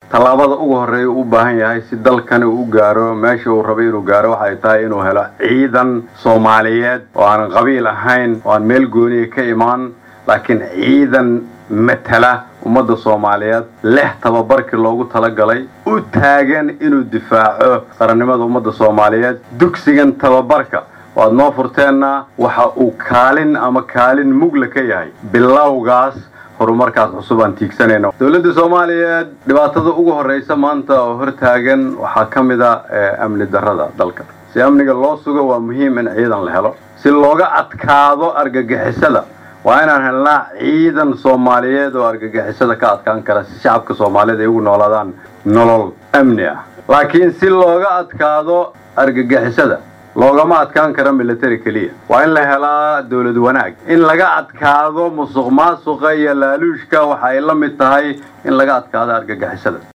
tallaabada ugu horreeya u baahan yahay si dalkani uu gaaro meesha uu rabay inuu gaaro waxay tahay inuu helo ciidan soomaaliyeed oo aan qabiil ahayn oo aan meel gooniya ka imaan laakiin ciidan matala ummadda soomaaliyeed leh tababarkii loogu talagalay u taagan inuu difaaco qarannimada ummadda soomaaliyeed dugsigan tababarka waad noo furteenna waxa uu kaalin ama kaalin mugla ka yahay bilowgaas horumarkaas cusub aan tiigsanayno dowladda soomaaliyeed dhibaatada ugu horreysa maanta oo hortaagan waxaa ka mid a amni darrada dalka si amniga loo sugo waa muhiim in ciidan la helo si looga adkaado argagixisada waa inaan helnaa ciidan soomaaliyeed oo argagixisada ka adkaan kara si shacabka soomaaliyeed ay ugu noolaadaan nolol amni ah laakiin si looga adkaado argagixisada loogama adkaan kara military keliya waa in la helaa dowlad wanaag in laga adkaado musuq maasuqa iyo laaluushka waxa ay la mid tahay in laga adkaado argagixisada